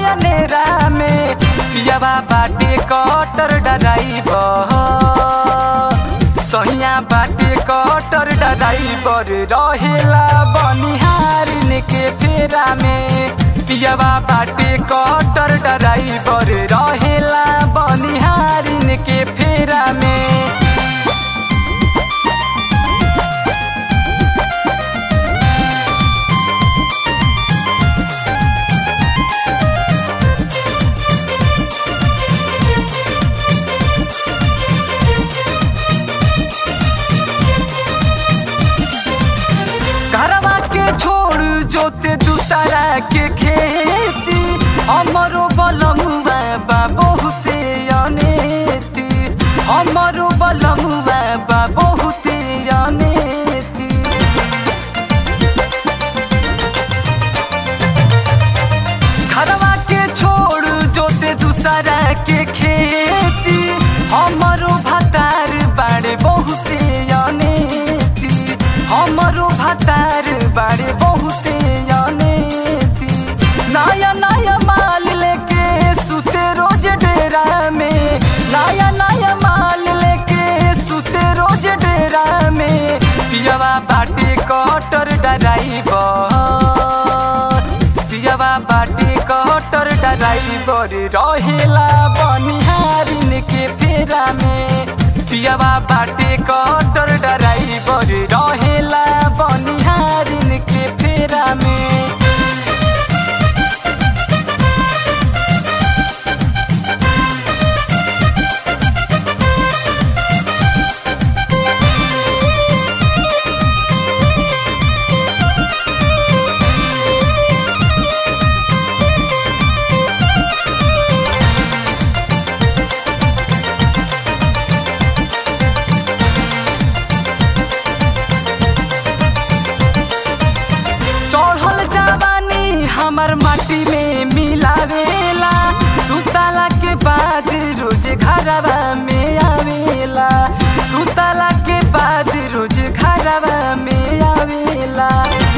नया नेरा में पियावा बाटे कटर डराइबर सैया बाटे कटर डराइबर रहेला बनिहारिन के फेरा में पियावा बाटे कटर डराइबर रहेला बनिहारिन के फेरा में घरवा के छोड़ जोते दूसरा के खेती हमरो बलमुआ बा बहुते अनेती हमरो बलमुआ बा बहुते अनेती घरवा के छोड़ जोते दूसरा के खेती हमरो भतार बाड़े बहुते अनेती हमरो भतार बाड़े बहुते अनेती नया नया माल लेके सुते रोज डेरा में नया नया माल लेके सुते रोज डेरा में पियवा बाटे कटर डराइबर पियवा बाटे कटर डराइबर रहेला बनिहारिन के फेरा में पियवा बाटे कटर डराइबर रहेला बनिहारिन के फेरा में चढ़ल जवानी हमर माटी में मिलावेला सुतला के बाद रोज घरवा में आवेला सुतला के बाद रोज घरवा में आवेला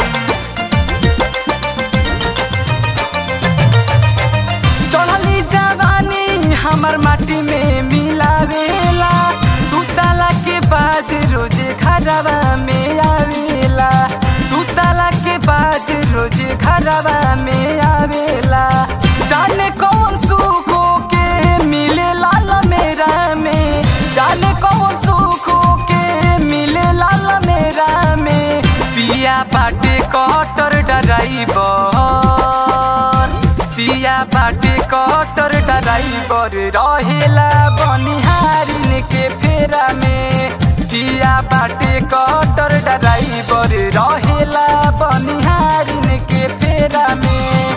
चढ़ली जवानी हमर माटी में मिलावेला सुतला के बाद रोज घरवा में आवेला सुतला के बाद रोज घरवा में आवेला जाने कौन सुखो के मिले लाल मेरा में जाने कौन सुखो के मिले लाल मेरा में पिया बाटे कटर डराइबर पिया बाटे कटर डराइबर रहेला बनिहारिन के फेरा में पिया बाटे कटर डराइबर रहेला बनिहारिन के फेरा में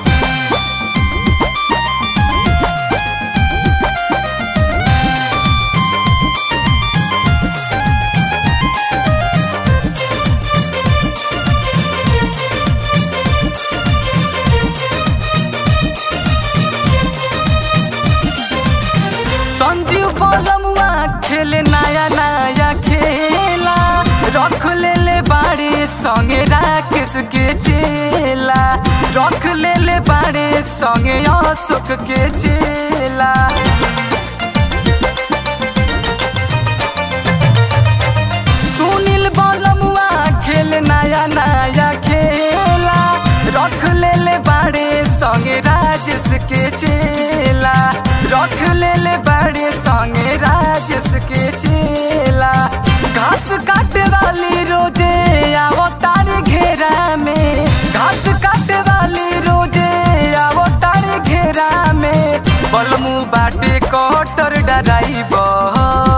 संजीव बलमुआ खेले नया नया खेला रख ले ले बाड़े संगे राकेश के चेला रख ले ले बाड़े संगे अशोक के चेला सुनील बलमुआ खेल नया नया खेला रख ले ले बाड़े संगे राजेश के चेला रख ले ले बाड़े संगे राजेश के चेला घास काटे वाली रोजे आवो तारे घेरा में घास काटे वाली रोजे आवो तारे घेरा में बलमू बाटे कटर डराइबर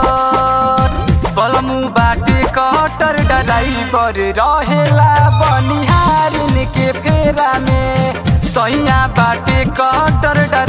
बलमू बाटे कटर डराइबर रहेला बनिहारिन के फेरा में सैया बाटे कटर डराइबर